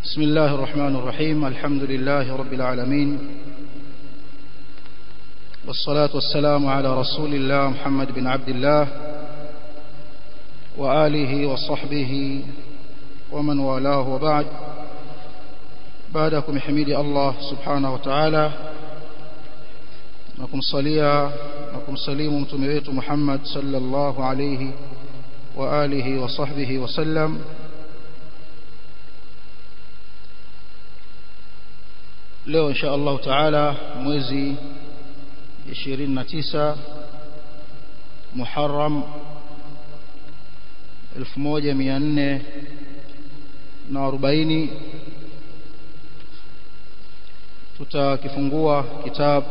بسم الله الرحمن الرحيم الحمد لله رب العالمين والصلاة والسلام على رسول الله محمد بن عبد الله وآله وصحبه ومن والاه وبعد بعدكم حميد الله سبحانه وتعالى نكم صليا نكم سليم متمويت محمد صلى الله عليه وآله وصحبه وسلم leo insha Allah taala mwezi 29 Muharram 1440 tutakifungua kitab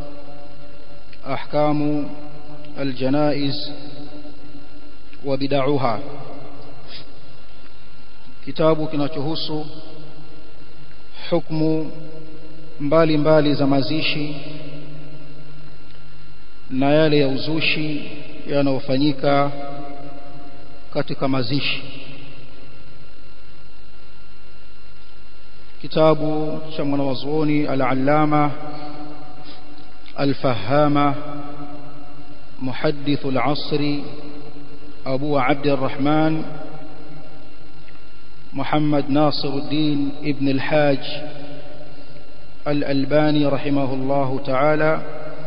ahkamu aljanaiz wa bid'aha kitabu kinachohusu hukumu mbali mbali za mazishi na yale ya uzushi yanayofanyika katika mazishi kitabu cha mwanawazuoni al-allama al-fahama muhaddith al-asri abu abd الرحمن محمد ناصر الدين ابن الحاج الألباني رحمه الله تعالى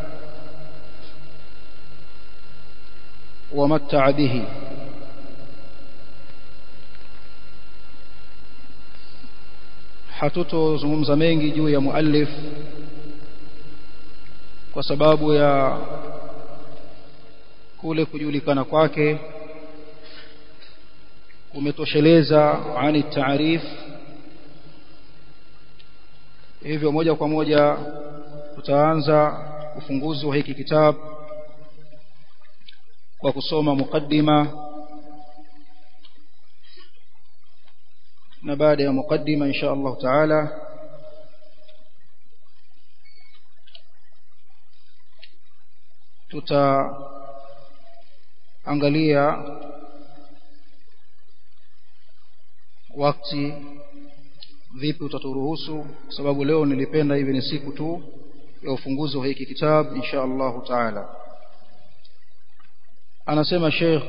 ومتع به hatutozungumza mengi juu ya muallif kwa sababu ya kule kujulikana kwake kumetosheleza ani taarif hivyo moja kwa moja tutaanza ufunguzi wa hiki kitabu kwa kusoma mukaddima na baada ya mukaddima insha Allah taala tutaangalia wakati vipi utaturuhusu kwa sababu leo nilipenda hivi ni siku tu ya ufunguzi wa hiki kitabu insha Allah taala anasema Sheikh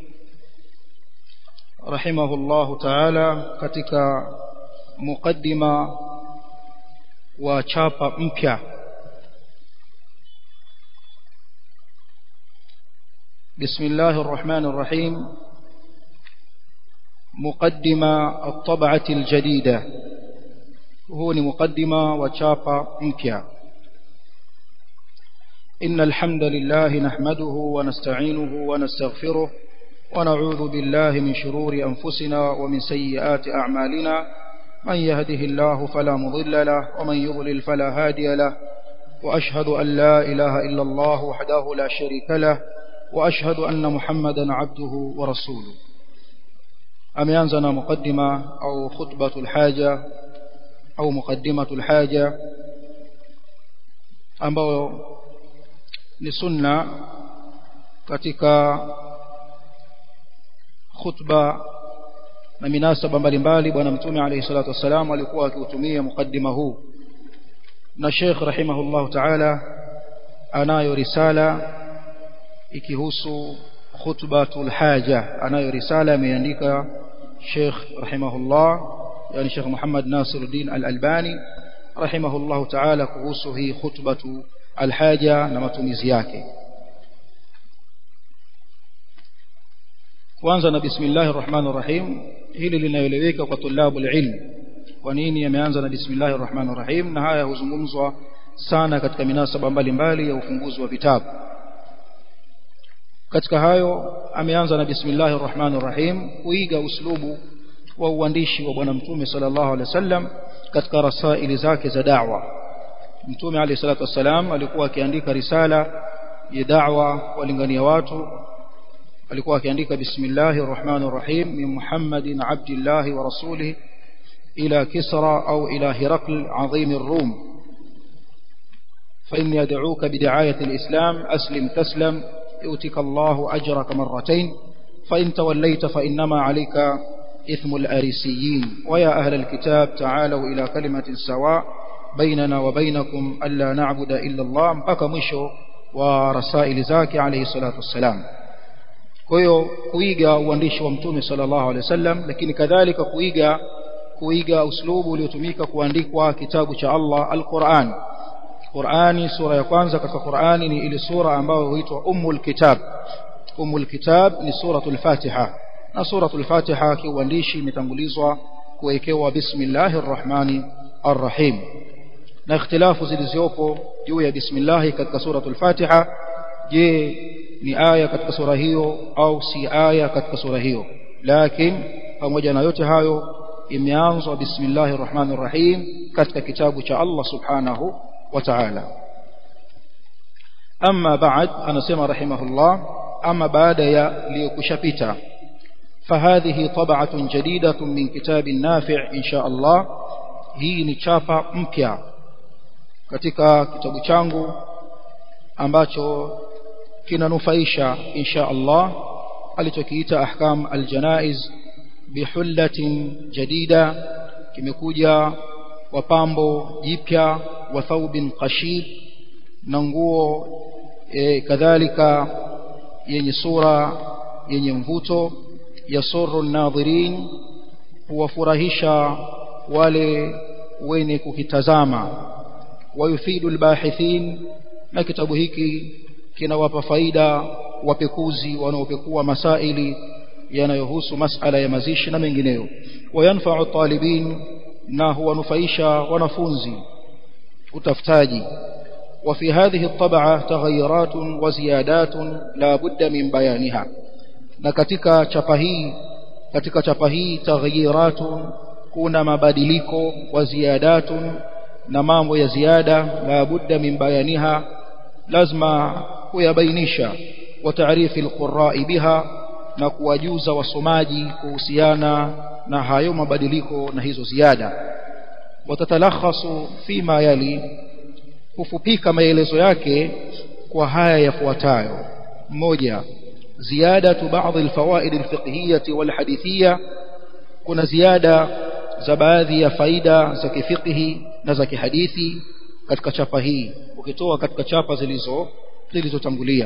rahimahullah taala katika mukaddima wa chapa mpya بسم الله الرحمن الرحيم مقدمة الطبعة الجديدة هو مقدمة وشابة مكيا إن الحمد لله نحمده ونستعينه ونستغفره ونعوذ بالله من شرور أنفسنا ومن سيئات أعمالنا من يهده الله فلا مضل له ومن يضلل فلا هادي له وأشهد أن لا إله إلا الله وحده لا شريك له وأشهد أن محمدا عبده ورسوله ameanza na mukaddima au khutbatul haja au muqaddimatul haja ambao ni sunna katika khutba na minasaba mbalimbali bwana mtume alayhi salatu wasalam alikuwa akiutumia mukaddima huu na Sheikh rahimahullah ta'ala anayo risala ikihusu khutbatul haja anayo risala ameandika Sheikh rahimahullah yani Sheikh Muhammad Nasiruddin Al-Albani rahimahullah ta'ala kuhusu hii khutbatu al-haja na matumizi yake kwanza na bismillahir rahmanir rahim hili linaeleweka kwa tulabu ilm kwa nini yameanza na bismillahir rahmanir rahim na haya huzungumzwa sana katika minasaba mbalimbali ya ufunguzi wa vitabu katika hayo ameanza na bismillahir rahmanir rahim kuiga uslubu wa uandishi wa bwana mtume sallallahu alaihi wasallam katika rasaili zake za da'wa mtume alayhi salatu wasallam alikuwa akiandika risala ya da'wa walingania watu alikuwa akiandika bismillahir rahmanir rahim min muhammadin abdillahi wa rasulih ila kisra au ila hirakl azim الروم فإني أدعوك بدعاية الإسلام أسلم تسلم يؤتك الله أجرك مرتين فإن توليت فإنما عليك إثم الأريسيين ويا أهل الكتاب تعالوا إلى كلمة سواء بيننا وبينكم ألا نعبد إلا الله mpaka mwisho wa rasaili zake alayhi salatu wassalam kwa hiyo kuiga uandishi wa mtume sallallahu alaihi wasallam lakini kadhalika kuiga kuiga uslubu uliotumika kuandikwa kitabu cha Allah al-Qur'an Qur'ani sura ya kwanza katika Qur'ani ni ile sura ambayo huitwa Ummul Kitab Ummul Kitab ni suratul Fatiha na suratul Fatiha kiuandishi imetangulizwa kuwekewa bismillahir rahmani arrahim na ikhtilafu zilizopo juu ya bismillah katika suratul Fatiha je ni aya katika sura hiyo au si aya katika sura hiyo lakini pamoja na yote hayo imeanzwa bismillahir rahmanir rahim katika kitabu cha Allah subhanahu wa ta'ala amma ba'd anasema rahimahullah ama baada ya liyokushapita فهذه طبعة جديدة من كتاب نافع إن شاء الله hii ni chapa mpya katika kitabu changu ambacho kinanufaisha insha Allah alichokiita ahkam aljanaiz bihullatin jadida kimekuja wa pambo jipya wa thawbin qashid na nguo e, kadhalika yenye sura yenye mvuto yasurru nadhirin huwafurahisha wale wenye kukitazama wayufidu albahithin na kitabu hiki kinawapa faida wapekuzi wanaopekua masaili yanayohusu masala ya mazishi na mengineyo wayanfa'u talibin na huwanufaisha wanafunzi utafutaji وفي هذه الطبعة تغيرات وزيادات لا بد من بيانها na katika chapa hii katika chapa hii taghyiratun kuna mabadiliko wa ziyadatun na mambo ya ziada la budda min bayaniha lazima kuyabainisha wa taarifi alqurra'i biha na kuwajuza wasomaji kuhusiana na hayo mabadiliko na hizo ziada watatalakhasu fima yali kufupika maelezo yake kwa haya yafuatayo moja زيادة بعض الفوائد الفقهية والحديثية كنا زيادة زبادي فايدة زكي فقه نزكي حديثي katika chapa hii ukitoa katika chapa zilizo zilizotangulia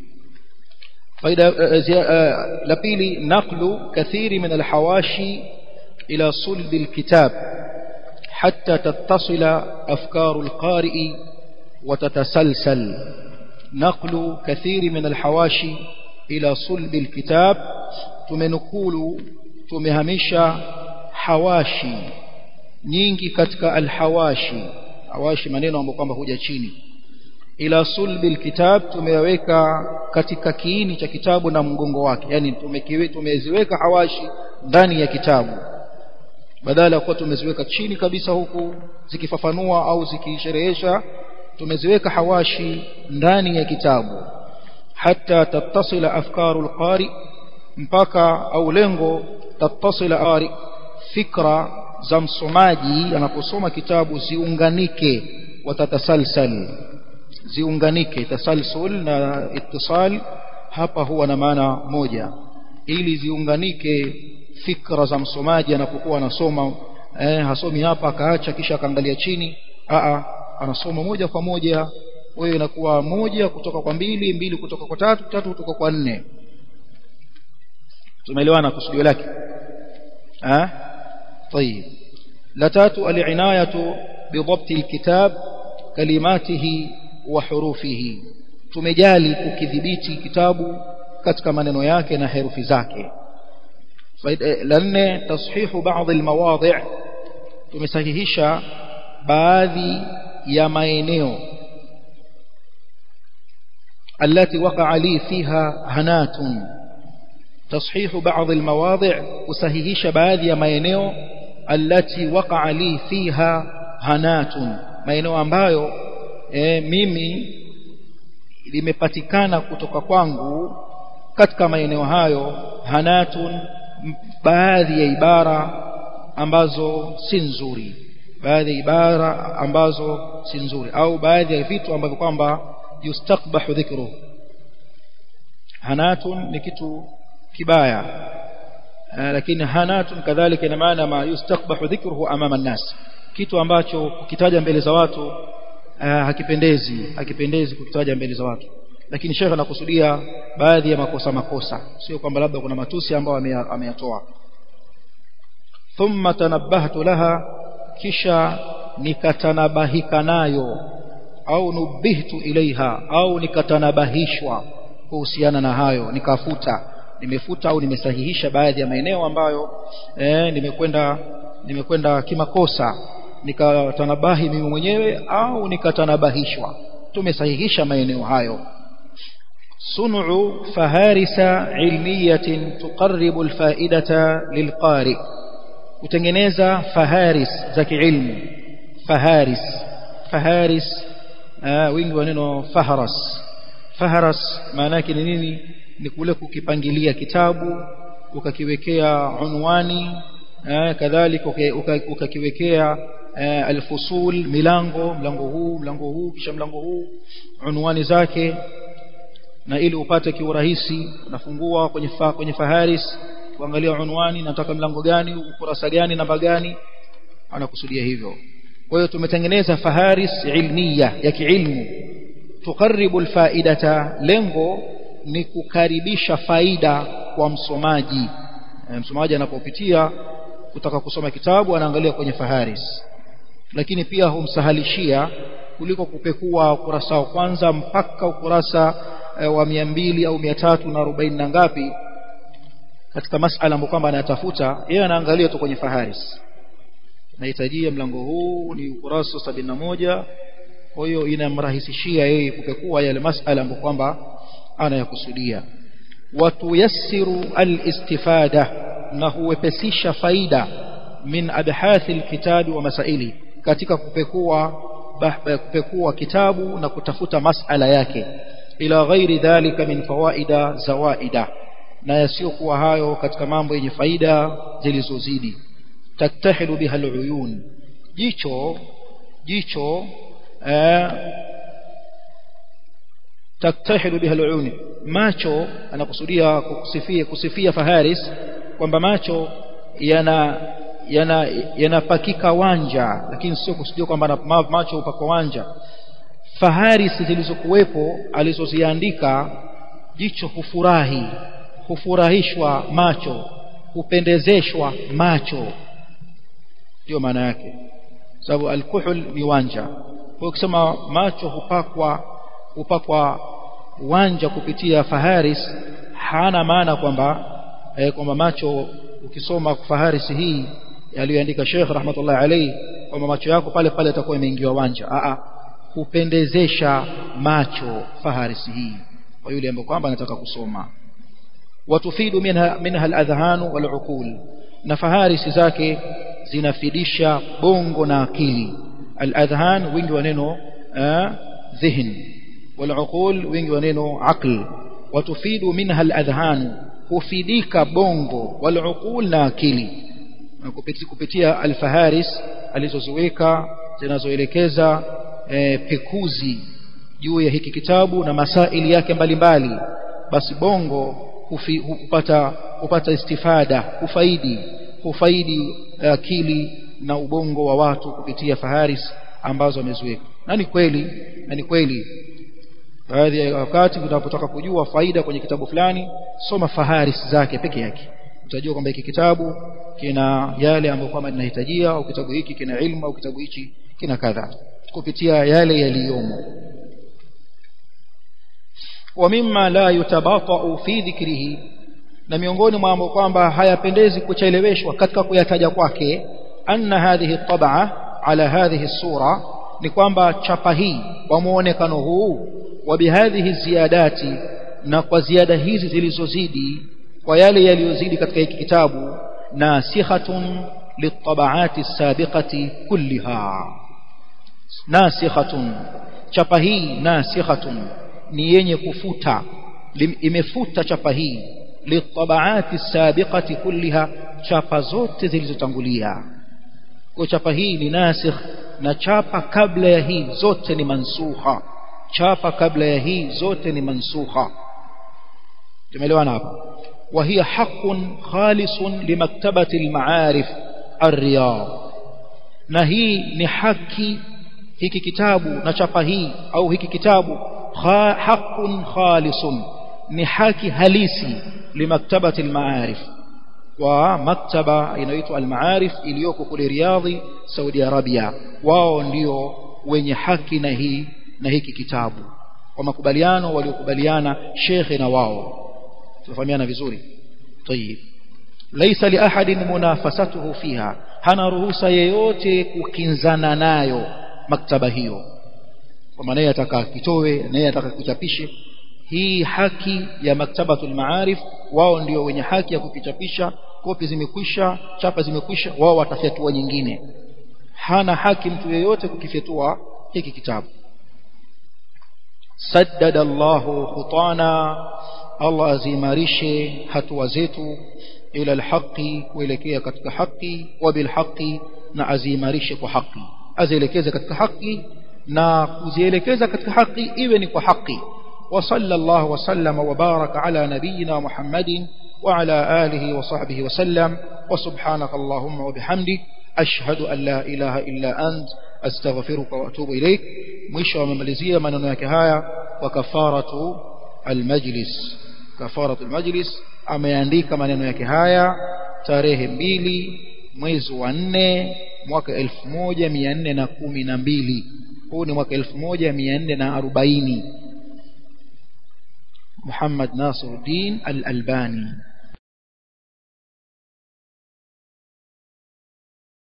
faida la pili naqlu kathiri min alhawashi ila sulb alkitab hatta tattasila afkaru alqari'i wa tatasalsal naqlu kathiri min alhawashi ila sulbi alkitab tumenukulu tumehamisha hawashi nyingi katika alhawashi hawashi maneno ambayo kwamba huja chini ila sulbi alkitab tumeyaweka katika kiini cha kitabu na mgongo wake yani tumeziweka hawashi ndani ya kitabu badala ya kuwa tumeziweka chini kabisa huku zikifafanua au zikisherehesha tumeziweka hawashi ndani ya kitabu حتى تتصل أفكار القارئ mpaka au lengo tattasila qari fikra za msomaji anaposoma kitabu ziunganike watatasalsal ziunganike tasalsul na ittisal hapa huwa na maana moja ili ziunganike fikra za msomaji anapokuwa anasoma eh, hasomi hapa akaacha kisha akaangalia chini a anasoma moja kwa moja wewe inakuwa moja kutoka kwa mbili mbili kutoka kwa tatu tatu kutoka kwa nne tumeelewana kusudio lake ah طيب la tatu al-inayatu bidhabt al-kitab kalimatihi wa hurufihi tumejali kukidhibiti kitabu katika maneno yake na herufi zake la nne tashihu baadhi al-mawadhi' tumesahihisha baadhi ya maeneo التي وقع لي فيها هنات تصحيح بعض المواضع وسهيهش بعض maeneo التي وقع لي فيها هنات maeneo ambayo e, mimi limepatikana kutoka kwangu katika maeneo hayo hanatun baadhi ya ibara ambazo si nzuri baadhi ya ibara ambazo si nzuri au baadhi ya vitu ambavyo kwamba yustakbahu dhikru hanatun ni kitu kibaya lakini hanatun kadhalika ina maana ma yustakbahu dhikruhu amama an-nas kitu ambacho kukitaja mbele za watu hakipendezi hakipendezi kukitaja mbele za watu lakini shekhe anakusudia baadhi ya makosa makosa sio kwamba labda kuna matusi ambayo ameyatoa thumma tanabbahtu laha kisha nikatanabahika nayo au nubihtu ilaiha au nikatanabahishwa kuhusiana na hayo nikafuta nimefuta au nimesahihisha baadhi ya maeneo ambayo eh, nimekwenda nimekwenda kimakosa nikatanabahi mimi mwenyewe au nikatanabahishwa tumesahihisha maeneo hayo صنع فهارس علمية تقرب الفائدة للقارئ kutengeneza faharis za kiilmu faharis faharis wingi wa neno faharas faharas maana yake ni nini ni kule kukipangilia kitabu ukakiwekea unwani kadhalika ukakiwekea alfusul milango mlango huu mlango huu kisha mlango huu unwani zake na ili upate kiurahisi unafungua kwenye fa, kwenye faharis kuangalia unwani nataka mlango gani ukurasa gani namba gani anakusudia hivyo kwa hiyo tumetengeneza faharis ilmiya ya kiilmu tukaribu alfaidata lengo ni kukaribisha faida kwa msomaji e, msomaji anapopitia kutaka kusoma kitabu anaangalia kwenye faharis lakini pia humsahalishia kuliko kupekua ukurasa wa kwanza mpaka ukurasa e, wa mia mbili au mia tatu na arobaini na ngapi katika masala ambayo kwamba anatafuta yeye anaangalia tu kwenye faharis nahitajia mlango huu ni ukurasa sabini na moja kwa hiyo inamrahisishia yeye kupekua yale masala ambayo kwamba anayakusudia watuyassiru alistifada na huwepesisha faida min abhathi alkitabi wa masaili katika kupekua kupekua kitabu na kutafuta masala yake ila ghairi dhalika min fawaida zawaida na yasiyokuwa hayo katika mambo yenye faida zilizozidi taktahilu biha aluyun jicho jicho eh, taktahilu biha aluyun macho anakusudia kusifia kusifia faharis kwamba macho yana yana yanapakika wanja lakini sio kusudia kwamba macho upakwa wanja faharis zilizokuwepo alizoziandika jicho hufurahi hufurahishwa macho hupendezeshwa macho ndio maana yake sababu alkuhul ni wanja kwa ukisema macho hupakwa hupakwa wanja kupitia faharis hana maana kwamba eh, kwamba macho ukisoma faharis hii aliyoandika Sheikh rahmatullah alayhi kwamba macho yako pale pale yatakuwa imeingiwa wanja a hupendezesha macho faharis hii kwa yule ambaye kwamba anataka kusoma watufidu minha minha aladhan waluqul na faharis zake zinafidisha bongo na akili aladhan wingi wa neno dhihn waluqul wingi wa neno aql watufidu minha aladhan hufidika bongo waluqul na akili kupitia alfaharis alizoziweka zinazoelekeza e, pekuzi juu ya hiki kitabu na masaili yake mbalimbali basi bongo hufi, hupata hupata istifada hufaidi hufaidi akili na ubongo wa watu kupitia faharis ambazo wameziweka na ni kweli na ni kweli baadhi ya wakati unapotaka kujua faida kwenye kitabu fulani soma faharis zake peke yake utajua kwamba hiki kitabu kina yale ambayo kwamba linahitajia au kitabu hiki kina ilmu au kitabu hichi kina kadha kupitia yale yaliyomo wa mimma la yutabata'u fi dhikrihi na miongoni mwa mambo kwamba hayapendezi kucheleweshwa katika kuyataja kwake anna hadhihi tab'a ala hadhihi sura ni kwamba chapa hii kwa muonekano huu wa bihadhihi ziyadati na kwa ziada hizi zilizozidi kwa yale yaliyozidi katika hiki kitabu nasikhatun litabaati sabiqati kulliha nasikhatun chapa hii nasikhatun ni yenye kufuta imefuta chapa hii litabaati sabiqati kulliha chapa zote zilizotangulia kwa chapa hii ni nasikh na chapa kabla ya hii zote ni mansukha chapa kabla ya hii zote ni mansukha tumeelewana hapa وهي حق خالص لمكتبة المعارف الرياض نهي نحكي hiki kitabu na chapa hii au hiki kitabu haqqun khalisun ni haki halisi limaktabati almaarif wa maktaba inaitwa almaarif iliyoko kule Riyadhi Saudi Arabia wao ndio wenye haki na hii na hiki kitabu kwa makubaliano waliokubaliana shekhe na wao tufahamiana vizuri tayib laysa li ahadin munafasatuhu fiha hana ruhusa yeyote kukinzana nayo maktaba hiyo kwa maana yeye ataka kitowe na yeye ataka kuchapishe hii haki ya maktabatul maarif wao ndio wenye haki ya kukichapisha kopi zimekwisha chapa zimekwisha wao watafyatua nyingine hana haki mtu yeyote kukifyatua hiki kitabu saddada Allahu khutana Allah azimarishe hatua zetu ila alhaqi kuelekea katika haki wa bilhaqi na azimarishe kwa haki azielekeze katika haki na kuzielekeza katika haki iwe ni kwa haki وصلى الله وسلم وبارك على نبينا محمد وعلى آله وصحبه وسلم وسبحانك اللهم وبحمدك أشهد أن لا إله إلا أنت أستغفرك وأتوب إليك مشى ومملزية من نكهاية وكفارة المجلس كفارة المجلس ameandika maneno yake haya tarehe mbili mwezi wa nne mwaka elfu moja mia nne na kumi na mbili huu ni mwaka elfu moja mia nne na arobaini محمد ناصر الدين الألباني